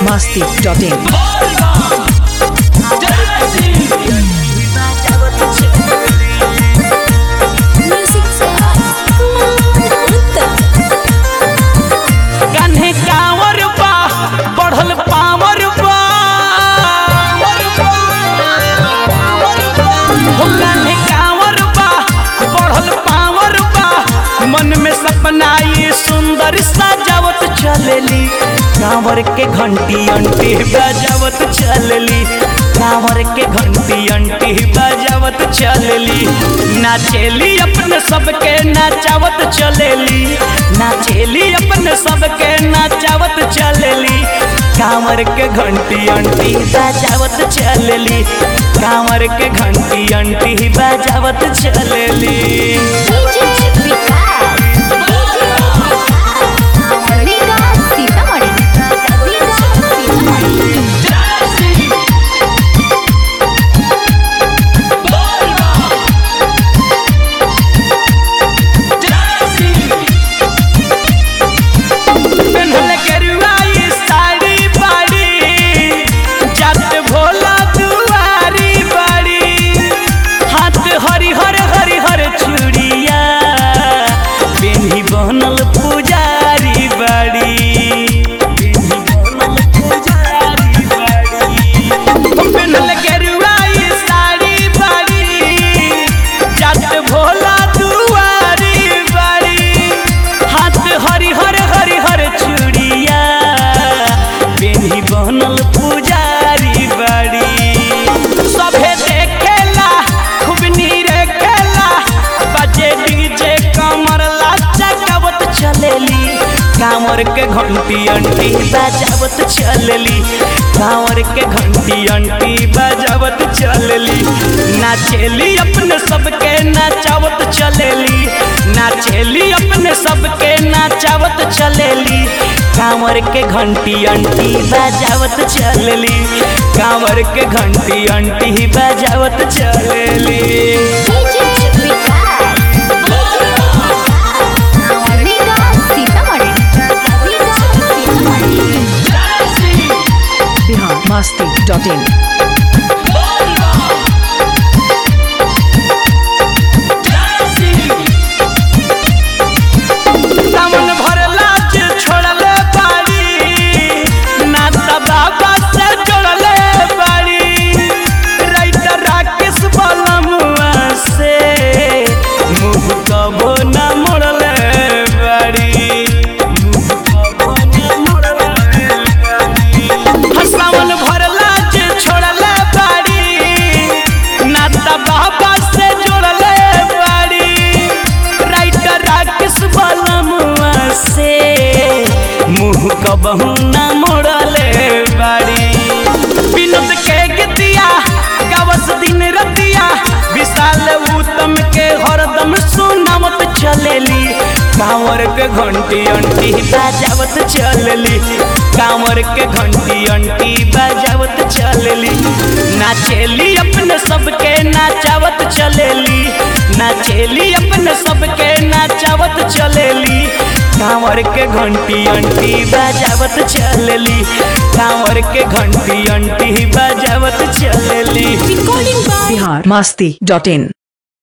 biharmasti.in कान्हे कांवर बा बढ़ल पावर बा हो कान्हे कांवर बा बढ़ल पावर बा मन में सपना ये सुंदर सजावत चलेली कांवर के घंटी अंटी बजावत चलेली कांवर के घंटी अंटी बजावत चलेली नाचेली अपने सबके नाचावत चलेली नाचेली अपने सबके नाचावत चलेली कांवर के घंटी अंटी बजावत चलेली कांवर के घंटी अंटी बजावत चलेली पेन्हल गेरुआ ई साड़ी बाड़ी जात भोला दुआरी बाड़ी हाथ हरिहर हरिहर चूड़िया पेन्ही बनल पुजारी बाड़ी पेन्ही बनल पुजारी बाड़ी पेन्हल गेरुआ ई साड़ी बाड़ी जात भोला दुआरी बाड़ी हाथ हरिहर हरिहर चूड़िया पेन्ही बनल पुजारी बाड़ी सभे देखेला खूब नीरे खेला बजे डीजे कमर लाचकावत चलेली कांवर के घंटी अंटी बजावत चलेली कांवर के घंटी अंटी बजावत चलेली नाचेली अपने सबके नाचावत चलेली नाचेली अपने सबके नाचावत चलेली कांवर के घंटी अंटी बजावत चलेली कांवर के घंटी अंटी बजावत चलेली biharmasti.in सावन भरला जे छोड़ले बाड़ी नाता बाबा से जोड़ले बाड़ी राइटर राकेश बलमुआ से मुंह कबो न मोड़ले बाड़ी मुंह कबो न मोड़ले बाड़ी हा, सावन भरला जे छोड़ले बाड़ी नाता बाबा से जोड़ले बाड़ी राइटर राकेश बलमुआ से मुंह कबहू न मोड़ले बाड़ी विनोद के गतिया गावस दिन रतिया विशाल उत्तम के हरदम सुनावत चलेली कांवर के घंटी अंटी बजावत चलेली कांवर के घंटी अंटी बजावत चलेली नाचेली अपने सबके नाचावत चलेली नाचेली अपने सबके नाचावत चलेली कांवर के घंटी अंटी बजावत चलेली कांवर के घंटी अंटी बजावत चलेली biharmasti.in